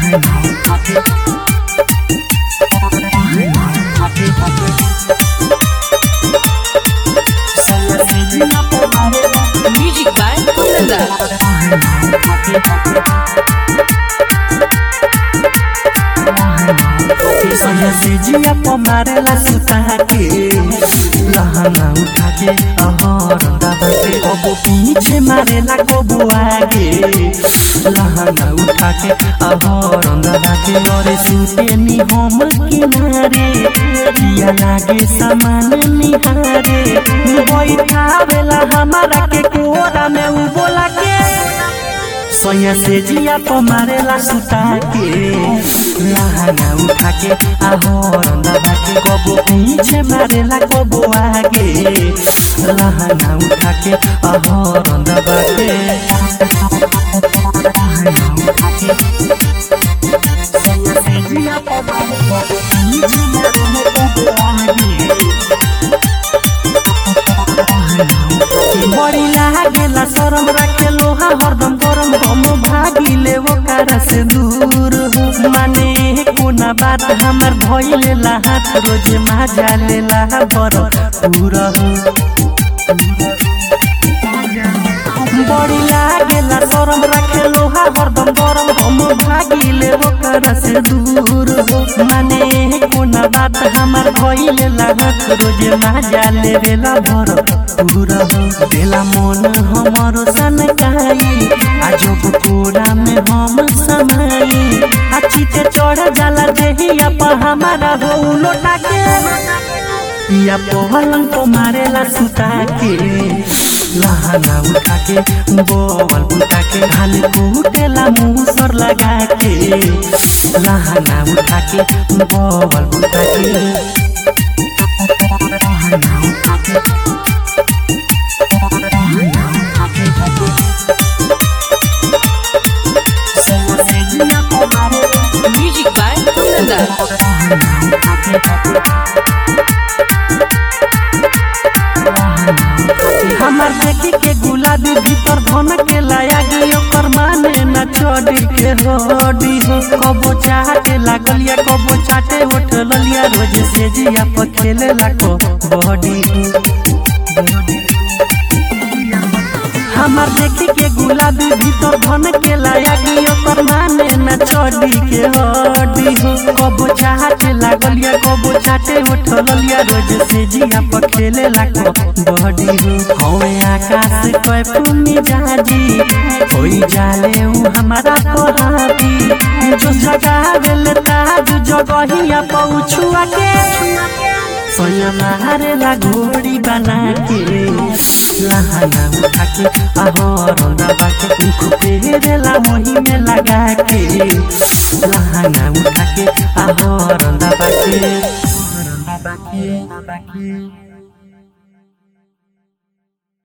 Music by Kundan से जिया प मारेला सुता के लहंगा उठा के अहर दबा के कबो पीछे मारेला कबो आगे लहंगा उठा के अहर दबा के और सुते नी हम किनारे पिया लागे सामान निहारे बैठावेला हमारा के कोरा में उ बोला के सोया से जिया प मारेला सुता के लहंगा उठा के आहर दबा के कबो पीछे मारेला कबो आगे लहंगा उठा के आहर दबा के सोया से जिया प मारेला पीछे मारेला कबो आगे बड़ी लागेला शरम राखे लोहा हरदम गरम हम भागिले ओकरा से दूर हो माने कोना बात हमर भइलेला हाथ रोज माजा लेला बर पूरा हो बड़ी लागेला शरम राखे लोहा हरदम गरम हम भागिले ओकरा से दूर हो माने कोना बात हमर भइलेला हाथ रोज माजा लेवेला भर पूरा हो देला मन हमरो सनकाई आजो कोरा में हम समाई अच्छी ते चढ़ जाला देहिया पर हमारा हो लोटा के या पहलंग को मारेला सुता के लहंगा उठा के बोवल बुता के हाल कूटेला मुंह सर लगा के लहंगा उठा के बोवल बुता के लहंगा उठा के Music by Kundan हमार देखी के गुलाबी भीतर धन के लाया गई ओकर माने न चढ़ी के हडी हो कबो चाटे लागल या कबो चाटे उठ ललिया रोज से जिया पर खेले लाको बॉडी हमार देखी के गुलाबी भीतर धन के लाया गई ओकर माने न चढ़ी के हडी हो कबो चाटे लागल या कबो चाटे उठ ललिया रोज से जिया पर खेले लाको बॉडी हो हवे आकाश कोई पुनी जाजी कोई जाले उ हमारा पहाड़ी जो जगा देल ताज जगहिया पहुँचुआ के सोया मारे ला घोड़ी बना के लहंगा उठा के आहर दबा के उख पेरेला मोही में लगा के लहंगा उठा के आहर दबा के दबा के दबा के